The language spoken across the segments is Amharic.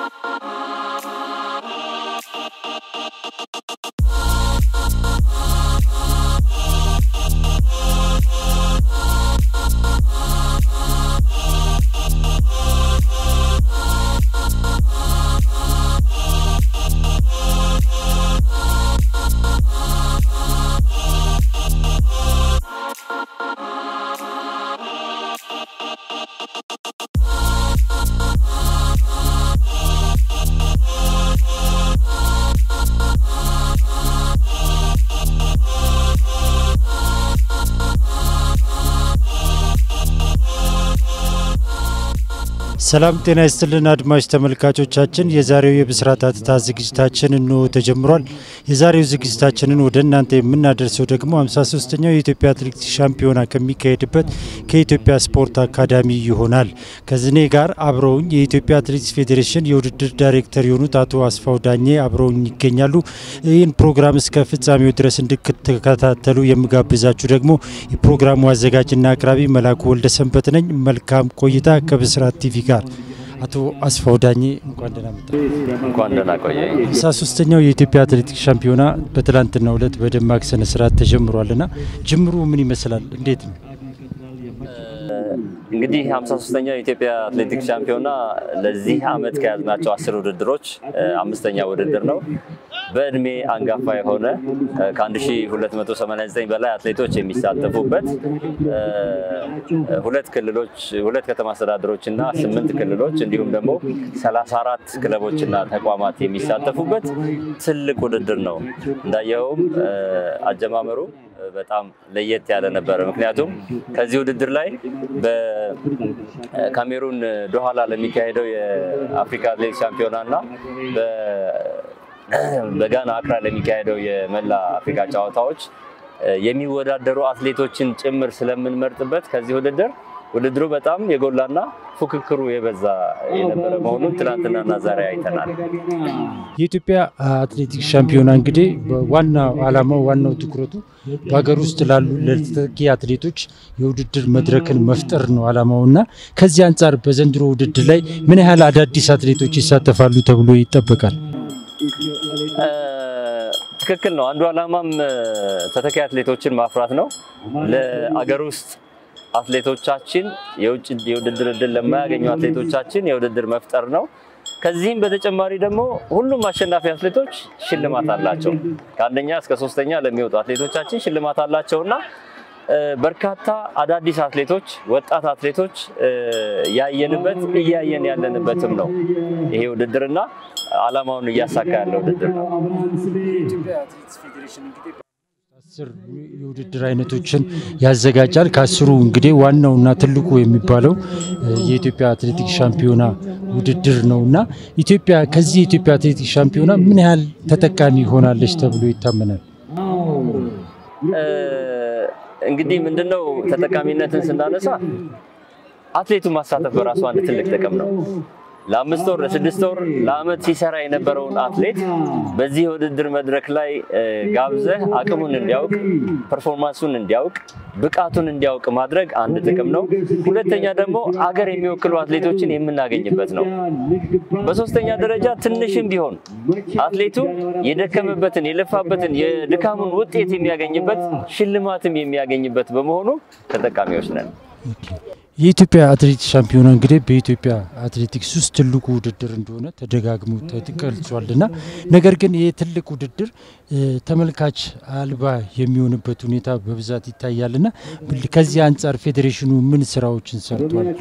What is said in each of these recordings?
ሰላም ጤና ይስጥልን አድማጭ ተመልካቾቻችን፣ የዛሬው የብስራት ሐተታ ዝግጅታችን እንሆ ተጀምሯል። የዛሬው ዝግጅታችንን ወደ እናንተ የምናደርሰው ደግሞ 53ኛው የኢትዮጵያ አትሌቲክስ ሻምፒዮና ከሚካሄድበት ከኢትዮጵያ ስፖርት አካዳሚ ይሆናል። ከዝኔ ጋር አብረውኝ የኢትዮጵያ አትሌቲክስ ፌዴሬሽን የውድድር ዳይሬክተር የሆኑት አቶ አስፋው ዳኜ አብረውኝ ይገኛሉ። ይህን ፕሮግራም እስከ ፍጻሜው ድረስ እንድትከታተሉ የምጋብዛችሁ ደግሞ የፕሮግራሙ አዘጋጅና አቅራቢ መላኩ ወልደ ሰንበት ነኝ። መልካም ቆይታ ከብስራት ቲቪ ጋር አቶ አስፋው ዳኜ እንኳን ደህና መጣ። እንኳን ደህና ቆየ። ሃምሳ ሶስተኛው የኢትዮጵያ አትሌቲክስ ሻምፒዮና በትላንትናው ዕለት በደማቅ ስነ ስርዓት ተጀምሯልና ጅምሩ ምን ይመስላል? እንዴት ነው? እንግዲህ 53ኛው የኢትዮጵያ አትሌቲክስ ሻምፒዮና ለዚህ ዓመት ከያዝናቸው አስር ውድድሮች አምስተኛ ውድድር ነው። በእድሜ አንጋፋ የሆነ ከ1289 በላይ አትሌቶች የሚሳተፉበት ሁለት ክልሎች፣ ሁለት ከተማ አስተዳደሮች እና ስምንት ክልሎች እንዲሁም ደግሞ 34 ክለቦችና ተቋማት የሚሳተፉበት ትልቅ ውድድር ነው። እንዳየኸውም አጀማመሩ በጣም ለየት ያለ ነበረ። ምክንያቱም ከዚህ ውድድር ላይ በካሜሩን ዶሃላ ለሚካሄደው የአፍሪካ አትሌቲክስ ሻምፒዮና እና በጋና አክራ ለሚካሄደው የመላ አፍሪካ ጨዋታዎች የሚወዳደሩ አትሌቶችን ጭምር ስለምንመርጥበት ከዚህ ውድድር ውድድሩ በጣም የጎላና ፉክክሩ የበዛ የነበረ መሆኑን ትናንትናና ዛሬ አይተናል። የኢትዮጵያ አትሌቲክስ ሻምፒዮና እንግዲህ ዋናው ዓላማው ዋናው ትኩረቱ በሀገር ውስጥ ላሉ ለተተኪ አትሌቶች የውድድር መድረክን መፍጠር ነው ዓላማው እና ከዚህ አንጻር በዘንድሮ ውድድር ላይ ምን ያህል አዳዲስ አትሌቶች ይሳተፋሉ ተብሎ ይጠበቃል? ትክክል ነው። አንዱ ዓላማም ተተኪ አትሌቶችን ማፍራት ነው። ለአገር ውስጥ አትሌቶቻችን የውጭ የውድድር እድል ለማያገኙ አትሌቶቻችን የውድድር መፍጠር ነው። ከዚህም በተጨማሪ ደግሞ ሁሉም አሸናፊ አትሌቶች ሽልማት አላቸው። ከአንደኛ እስከ ሶስተኛ ለሚወጡ አትሌቶቻችን ሽልማት አላቸው እና በርካታ አዳዲስ አትሌቶች፣ ወጣት አትሌቶች ያየንበት እያየን ያለንበትም ነው ይሄ ውድድርና ዓላማውን እያሳካ ያለ ውድድር ነው። አስር የውድድር አይነቶችን ያዘጋጃል። ከአስሩ እንግዲህ ዋናውና ትልቁ የሚባለው የኢትዮጵያ አትሌቲክስ ሻምፒዮና ውድድር ነው እና ኢትዮጵያ ከዚህ የኢትዮጵያ አትሌቲክስ ሻምፒዮና ምን ያህል ተጠቃሚ ሆናለች ተብሎ ይታመናል? እንግዲህ ምንድነው ተጠቃሚነትን ስናነሳ አትሌቱን ማሳተፍ በራሱ አንድ ትልቅ ጥቅም ነው። ለአምስት ወር ለስድስት ወር ለአመት ሲሰራ የነበረውን አትሌት በዚህ የውድድር መድረክ ላይ ጋብዘህ አቅሙን እንዲያውቅ፣ ፐርፎርማንሱን እንዲያውቅ፣ ብቃቱን እንዲያውቅ ማድረግ አንድ ጥቅም ነው። ሁለተኛ ደግሞ አገር የሚወክሉ አትሌቶችን የምናገኝበት ነው። በሶስተኛ ደረጃ ትንሽም ቢሆን አትሌቱ የደከመበትን የለፋበትን የድካሙን ውጤት የሚያገኝበት ሽልማትም የሚያገኝበት በመሆኑ ተጠቃሚዎች ነን። የኢትዮጵያ አትሌቲክስ ሻምፒዮና እንግዲህ በኢትዮጵያ አትሌቲክስ ውስጥ ትልቁ ውድድር እንደሆነ ተደጋግሞ ተገልጿልና ነገር ግን ይህ ትልቅ ውድድር ተመልካች አልባ የሚሆንበት ሁኔታ በብዛት ይታያልና ከዚህ አንጻር ፌዴሬሽኑ ምን ስራዎችን ሰርቷል?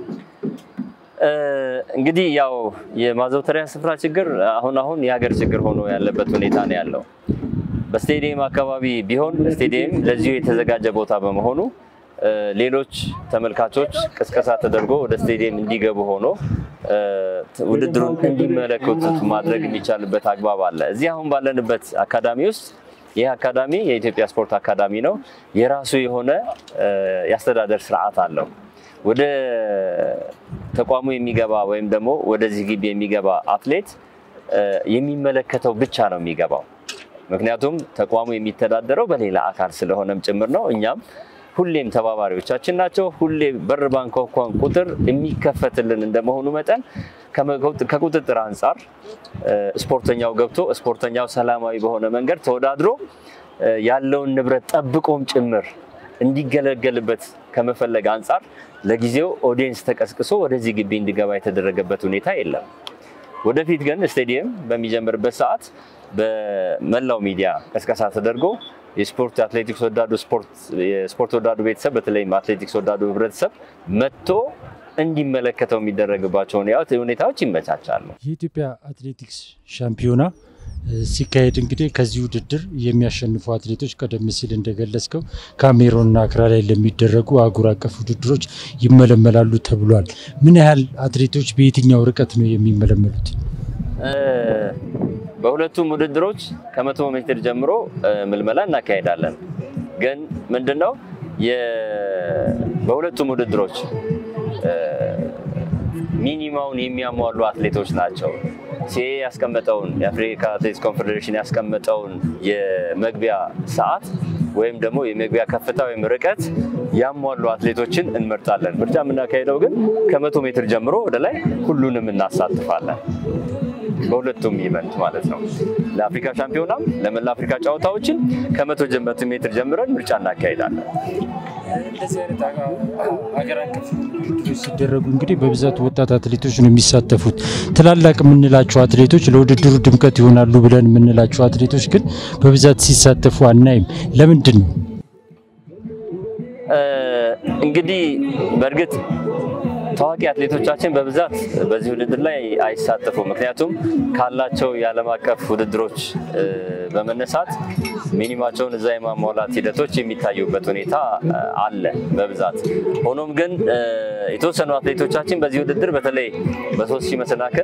እንግዲህ ያው የማዘውተሪያ ስፍራ ችግር አሁን አሁን የሀገር ችግር ሆኖ ያለበት ሁኔታ ነው ያለው። በስቴዲየም አካባቢ ቢሆን ስቴዲየም ለዚሁ የተዘጋጀ ቦታ በመሆኑ ሌሎች ተመልካቾች ቅስቀሳ ተደርጎ ወደ ስቴዲየም እንዲገቡ ሆኖ ውድድሩን እንዲመለከቱት ማድረግ የሚቻልበት አግባብ አለ። እዚህ አሁን ባለንበት አካዳሚ ውስጥ ይህ አካዳሚ የኢትዮጵያ ስፖርት አካዳሚ ነው። የራሱ የሆነ የአስተዳደር ስርዓት አለው። ወደ ተቋሙ የሚገባ ወይም ደግሞ ወደዚህ ግቢ የሚገባ አትሌት የሚመለከተው ብቻ ነው የሚገባው። ምክንያቱም ተቋሙ የሚተዳደረው በሌላ አካል ስለሆነም ጭምር ነው። እኛም ሁሌም ተባባሪዎቻችን ናቸው። ሁሌ በር ባንኳኳን ቁጥር የሚከፈትልን እንደመሆኑ መጠን ከቁጥጥር አንጻር ስፖርተኛው ገብቶ ስፖርተኛው ሰላማዊ በሆነ መንገድ ተወዳድሮ ያለውን ንብረት ጠብቆም ጭምር እንዲገለገልበት ከመፈለግ አንጻር ለጊዜው ኦዲየንስ ተቀስቅሶ ወደዚህ ግቢ እንዲገባ የተደረገበት ሁኔታ የለም። ወደፊት ግን ስቴዲየም በሚጀምርበት ሰዓት በመላው ሚዲያ ቀስቀሳ ተደርጎ የስፖርት አትሌቲክስ ወዳዱ የስፖርት ወዳዱ ቤተሰብ በተለይም አትሌቲክስ ወዳዱ ህብረተሰብ መጥቶ እንዲመለከተው የሚደረግባቸው ሁኔታዎች ይመቻቻሉ። የኢትዮጵያ አትሌቲክስ ሻምፒዮና ሲካሄድ እንግዲህ ከዚህ ውድድር የሚያሸንፉ አትሌቶች ቀደም ሲል እንደገለጽከው ካሜሮንና አክራ ላይ ለሚደረጉ አህጉር አቀፍ ውድድሮች ይመለመላሉ ተብሏል። ምን ያህል አትሌቶች በየትኛው ርቀት ነው የሚመለመሉት? በሁለቱም ውድድሮች ከመቶ ሜትር ጀምሮ ምልመላ እናካሄዳለን። ግን ምንድነው በሁለቱም ውድድሮች ሚኒማውን የሚያሟሉ አትሌቶች ናቸው። ሲኤ ያስቀመጠውን የአፍሪካ አትሌቲክስ ኮንፌዴሬሽን ያስቀመጠውን የመግቢያ ሰዓት ወይም ደግሞ የመግቢያ ከፍታ ወይም ርቀት ያሟሉ አትሌቶችን እንመርጣለን። ምርጫ የምናካሄደው ግን ከመቶ ሜትር ጀምሮ ወደ ላይ ሁሉንም እናሳትፋለን። በሁለቱም ኢቨንት ማለት ነው። ለአፍሪካ ሻምፒዮናም ለመላ አፍሪካ ጨዋታዎችን ከመቶ ሜትር ጀምረን ምርጫ እናካሄዳለን። እንደዚህ አይነት ሀገር አቀፍ ውድድሮች ሲደረጉ እንግዲህ በብዛት ወጣት አትሌቶች ነው የሚሳተፉት። ትላላቅ የምንላቸው አትሌቶች ለውድድሩ ድምቀት ይሆናሉ ብለን የምንላቸው አትሌቶች ግን በብዛት ሲሳተፉ አናይም። ለምንድን ነው? እንግዲህ በእርግጥ ታዋቂ አትሌቶቻችን በብዛት በዚህ ውድድር ላይ አይሳተፉም። ምክንያቱም ካላቸው የዓለም አቀፍ ውድድሮች በመነሳት ሚኒማቸውን እዛ የማሟላት ሂደቶች የሚታዩበት ሁኔታ አለ በብዛት። ሆኖም ግን የተወሰኑ አትሌቶቻችን በዚህ ውድድር በተለይ በሶስት ሺህ መሰናክል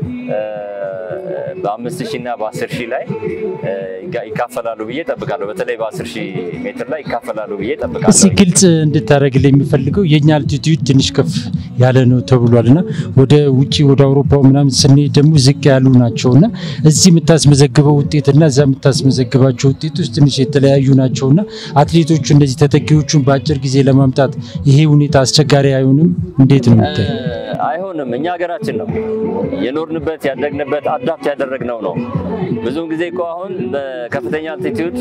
በአምስት ሺህ እና በአስር ሺህ ላይ ይካፈላሉ ብዬ ጠብቃለሁ። በተለይ በአስር ሺህ ሜትር ላይ ይካፈላሉ ብዬ ጠብቃለሁ። እስኪ ግልጽ እንድታደርግልኝ የሚፈልገው የእኛ አልቲቲዩድ ትንሽ ከፍ ያለ ነው ተብሏል እና ወደ ውጭ ወደ አውሮፓው ምናምን ስንሄድ ደግሞ ዝቅ ያሉ ናቸው እና እዚህ የምታስመዘግበው ውጤትና እዛ የምታስመዘግባቸው ውጤቶች ትንሽ የተለያዩ ናቸው እና አትሌቶቹ እንደዚህ ተተኪዎቹን በአጭር ጊዜ ለማምጣት ይሄ ሁኔታ አስቸጋሪ አይሆንም? እንዴት ነው የምታየው? አይሆንም። እኛ ሀገራችን ነው የኖርንበት ያደግንበት አዳፕት ያደረግነው ነው። ብዙውን ጊዜ እኮ አሁን በከፍተኛ አልቲቲዩድ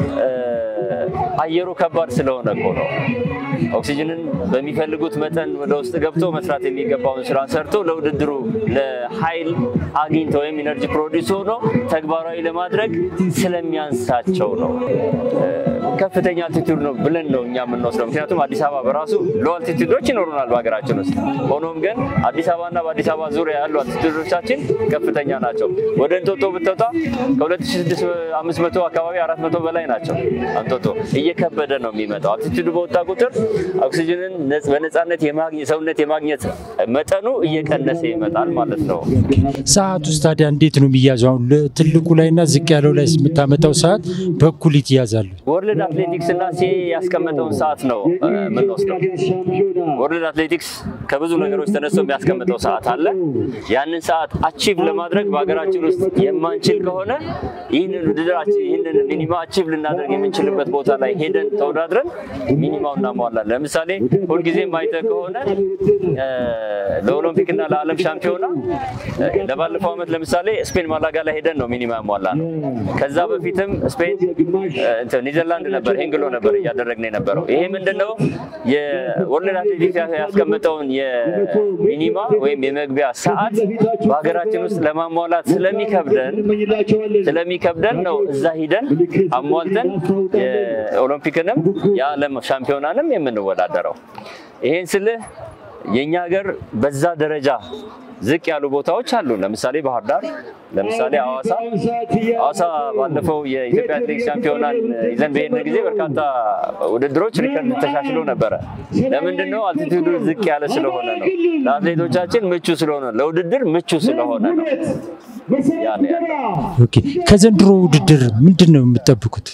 አየሩ ከባድ ስለሆነ እኮ ነው ኦክሲጅንን በሚፈልጉት መጠን ወደ ውስጥ ገብቶ መስራት የሚገባውን ስራ ሰርቶ ለውድድሩ ለኃይል አግኝተው ወይም ኢነርጂ ፕሮዲስ ሆኖ ተግባራዊ ለማድረግ ስለሚያንሳቸው ነው። ከፍተኛ አልቲቲዩድ ነው ብለን ነው እኛ የምንወስደው። ምክንያቱም አዲስ አበባ በራሱ ሎ አልቲቲዩዶች ይኖሩናል በሀገራችን ውስጥ። ሆኖም ግን አዲስ አበባና በአዲስ አበባ ዙሪያ ያሉ አልቲቲዩዶቻችን ከፍተኛ ናቸው። ወደ እንጦጦ ብትወጣ ከ2500 አካባቢ 400 በላይ ናቸው። አንጦጦ እየከበደ ነው የሚመጣው። አልቲቲዩዱ በወጣ ቁጥር ኦክሲጅንን በነፃነት ሰውነት የማግኘት መጠኑ እየቀነሰ ይመጣል ማለት ነው። ሰዓት ውስጥ ታዲያ እንዴት ነው የሚያዘው? አሁን ትልቁ ላይና ዝቅ ያለው ላይ የምታመጣው ሰዓት በኩል ይያዛሉ? ወርልድ አትሌቲክስ እና ሲ ያስቀመጠውን ሰዓት ነው የምንወስደው። ወርልድ አትሌቲክስ ከብዙ ነገሮች ተነስቶ የሚያስቀምጠው ሰዓት አለ። ያንን ሰዓት አቺቭ ለማድረግ በሀገራችን ውስጥ የማንችል ከሆነ ይህንን ውድድር ይህንን ሚኒማ አቺቭ ልናደርግ የምንችልበት ቦታ ላይ ሄደን ተወዳድረን ሚኒማው እናሟላለን። ለምሳሌ ሁልጊዜም አይተህ ከሆነ ለኦሎምፒክ እና ለዓለም ሻምፒዮና ለባለፈው ዓመት ለምሳሌ ስፔን ማላጋ ላይ ሄደን ነው ሚኒማ ያሟላ ነው። ከዛ በፊትም ስፔን ኒዘርላንድ ነበር ሄንግሎ ነበር እያደረግን የነበረው። ይሄ ምንድነው የወርልድ አትሌቲክስ ያስቀምጠውን የሚኒማ ወይም የመግቢያ ሰዓት በሀገራችን ውስጥ ለማሟላት ስለሚከብደን ስለሚከብደን ነው እዛ ሂደን አሟልተን የኦሎምፒክንም የዓለም ሻምፒዮናንም የምንወዳደረው። ይሄን ስልህ የእኛ ሀገር በዛ ደረጃ ዝቅ ያሉ ቦታዎች አሉ። ለምሳሌ ባህር ዳር፣ ለምሳሌ ሐዋሳ ሐዋሳ ባለፈው የኢትዮጵያ አትሌቲክስ ሻምፒዮናን ይዘን በሄድን ጊዜ በርካታ ውድድሮች ሪከርድ ተሻሽሎ ነበረ። ለምንድን ነው? አልቲቱዱ ዝቅ ያለ ስለሆነ ነው። ለአትሌቶቻችን ምቹ ስለሆነ ለውድድር ምቹ ስለሆነ ነው። ያ ነው ያለው። ኦኬ። ከዘንድሮ ውድድር ምንድን ነው የምትጠብቁት?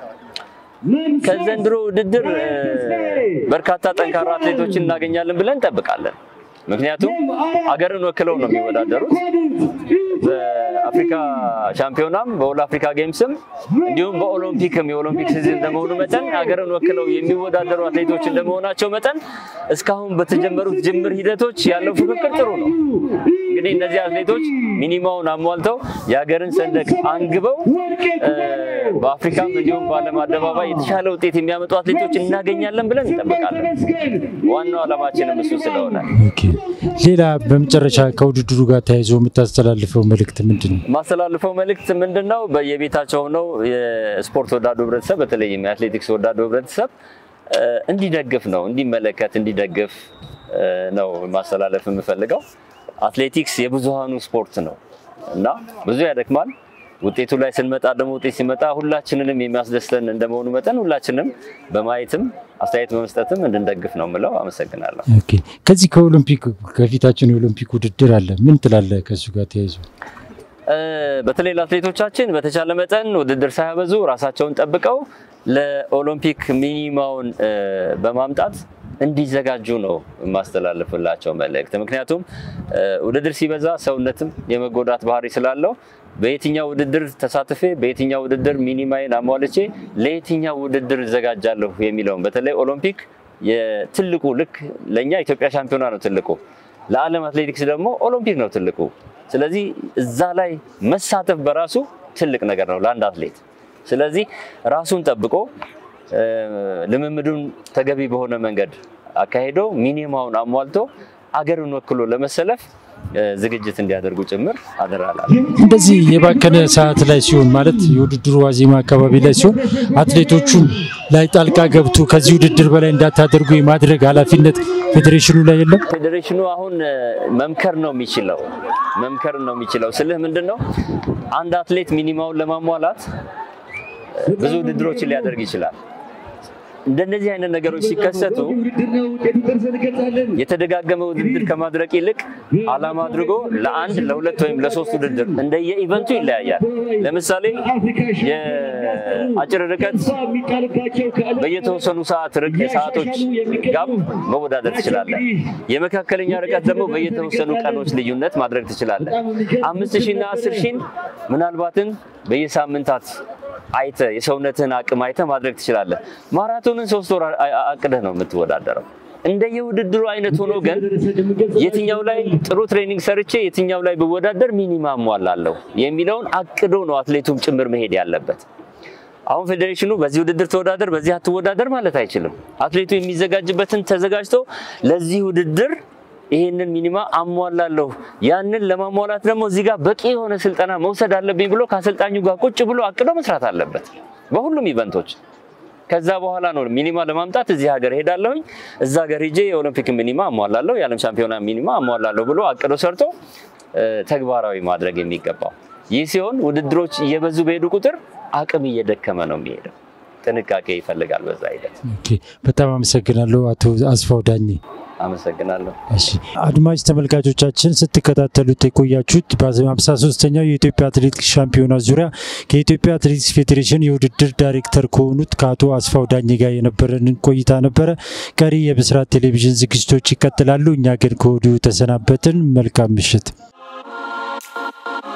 ከዘንድሮ ውድድር በርካታ ጠንካራ አትሌቶችን እናገኛለን ብለን እንጠብቃለን። ምክንያቱም አገርን ወክለው ነው የሚወዳደሩት። በአፍሪካ ሻምፒዮናም በኦል አፍሪካ ጌምስም እንዲሁም በኦሎምፒክም የኦሎምፒክ ሲዝን እንደመሆኑ መጠን ሀገርን ወክለው የሚወዳደሩ አትሌቶች እንደመሆናቸው መጠን እስካሁን በተጀመሩት ጅምር ሂደቶች ያለው ፉክክር ጥሩ ነው። እንግዲህ እነዚህ አትሌቶች ሚኒማውን አሟልተው የሀገርን ሰንደቅ አንግበው በአፍሪካም እንዲሁም በዓለም አደባባይ የተሻለ ውጤት የሚያመጡ አትሌቶች እናገኛለን ብለን እንጠብቃለን። ዋናው ዓላማችንም እሱ ስለሆነ ሌላ በመጨረሻ ከውድድሩ ጋር ተያይዞ የምታስተላልፈው መልእክት ምንድን ነው? የማስተላልፈው መልእክት ምንድን ነው? በየቤታቸው ሆነው የስፖርት ወዳዱ ህብረተሰብ በተለይም የአትሌቲክስ ወዳዱ ህብረተሰብ እንዲደግፍ ነው፣ እንዲመለከት፣ እንዲደግፍ ነው ማስተላለፍ የምፈልገው። አትሌቲክስ የብዙሃኑ ስፖርት ነው እና ብዙ ያደክማል። ውጤቱ ላይ ስንመጣ ደግሞ ውጤት ሲመጣ ሁላችንንም የሚያስደስተን እንደመሆኑ መጠን ሁላችንም በማየትም አስተያየት በመስጠትም እንድንደግፍ ነው የምለው። አመሰግናለሁ። ኦኬ። ከዚህ ከኦሎምፒክ ከፊታችን የኦሎምፒክ ውድድር አለ። ምን ትላለህ ከእሱ ጋር ተያይዞ? በተለይ ለአትሌቶቻችን በተቻለ መጠን ውድድር ሳያበዙ ራሳቸውን ጠብቀው ለኦሎምፒክ ሚኒማውን በማምጣት እንዲዘጋጁ ነው የማስተላልፍላቸው መልእክት። ምክንያቱም ውድድር ሲበዛ ሰውነትም የመጎዳት ባህሪ ስላለው በየትኛው ውድድር ተሳትፌ በየትኛው ውድድር ሚኒማይን አሟልቼ ለየትኛው ውድድር እዘጋጃለሁ የሚለውን በተለይ ኦሎምፒክ የትልቁ ልክ ለእኛ ኢትዮጵያ ሻምፒዮና ነው ትልቁ፣ ለዓለም አትሌቲክስ ደግሞ ኦሎምፒክ ነው ትልቁ። ስለዚህ እዛ ላይ መሳተፍ በራሱ ትልቅ ነገር ነው ለአንድ አትሌት። ስለዚህ ራሱን ጠብቆ ልምምዱን ተገቢ በሆነ መንገድ አካሄዶ ሚኒማውን አሟልቶ አገርን ወክሎ ለመሰለፍ ዝግጅት እንዲያደርጉ ጭምር አደራላለሁ። እንደዚህ የባከነ ሰዓት ላይ ሲሆን ማለት የውድድሩ ዋዜማ አካባቢ ላይ ሲሆን አትሌቶቹን ላይ ጣልቃ ገብቶ ከዚህ ውድድር በላይ እንዳታደርጉ የማድረግ ኃላፊነት ፌዴሬሽኑ ላይ የለም። ፌዴሬሽኑ አሁን መምከር ነው የሚችለው መምከር ነው የሚችለው ስልህ ምንድን ነው አንድ አትሌት ሚኒማውን ለማሟላት ብዙ ውድድሮችን ሊያደርግ ይችላል። እንደነዚህ አይነት ነገሮች ሲከሰቱ የተደጋገመ ውድድር ከማድረግ ይልቅ ዓላማ አድርጎ ለአንድ ለሁለት ወይም ለሶስት ውድድር እንደየ ኢቨንቱ ይለያያል። ለምሳሌ የአጭር ርቀት በየተወሰኑ ሰዓት ሰዓቶች ጋር መወዳደር ትችላለህ። የመካከለኛ ርቀት ደግሞ በየተወሰኑ ቀኖች ልዩነት ማድረግ ትችላለህ። አምስት ሺና አስር ሺን ምናልባትን በየሳምንታት አይተ የሰውነትህን አቅም አይተ ማድረግ ትችላለህ። ማራቶንን ሶስት ወር አቅደህ ነው የምትወዳደረው። እንደየውድድሩ አይነት ሆኖ ግን የትኛው ላይ ጥሩ ትሬኒንግ ሰርቼ የትኛው ላይ ብወዳደር ሚኒማ አሟላለሁ የሚለውን አቅዶ ነው አትሌቱም ጭምር መሄድ ያለበት። አሁን ፌዴሬሽኑ በዚህ ውድድር ተወዳደር፣ በዚህ አትወዳደር ማለት አይችልም። አትሌቱ የሚዘጋጅበትን ተዘጋጅቶ ለዚህ ውድድር ይሄንን ሚኒማ አሟላለሁ። ያንን ለማሟላት ደግሞ እዚህ ጋር በቂ የሆነ ስልጠና መውሰድ አለብኝ ብሎ ከአሰልጣኙ ጋር ቁጭ ብሎ አቅዶ መስራት አለበት በሁሉም ኢቨንቶች። ከዛ በኋላ ነው ሚኒማ ለማምጣት እዚህ ሀገር ሄዳለሁኝ፣ እዛ ሀገር ሄጄ የኦሎምፒክ ሚኒማ አሟላለሁ፣ የዓለም ሻምፒዮና ሚኒማ አሟላለሁ ብሎ አቅዶ ሰርቶ ተግባራዊ ማድረግ የሚገባው። ይህ ሲሆን ውድድሮች እየበዙ በሄዱ ቁጥር አቅም እየደከመ ነው የሚሄደው። ጥንቃቄ ይፈልጋል በዛ ሂደት። በጣም አመሰግናለሁ አቶ አስፋው ዳኜ። አመሰግናለሁ። እሺ አድማጭ ተመልካቾቻችን ስትከታተሉት የቆያችሁት በሃምሳ ሶስተኛው የኢትዮጵያ አትሌቲክስ ሻምፒዮና ዙሪያ ከኢትዮጵያ አትሌቲክስ ፌዴሬሽን የውድድር ዳይሬክተር ከሆኑት ከአቶ አስፋው ዳኜ ጋር የነበረንን ቆይታ ነበረ። ቀሪ የብስራት ቴሌቪዥን ዝግጅቶች ይቀጥላሉ። እኛ ግን ከወዲሁ ተሰናበትን። መልካም ምሽት።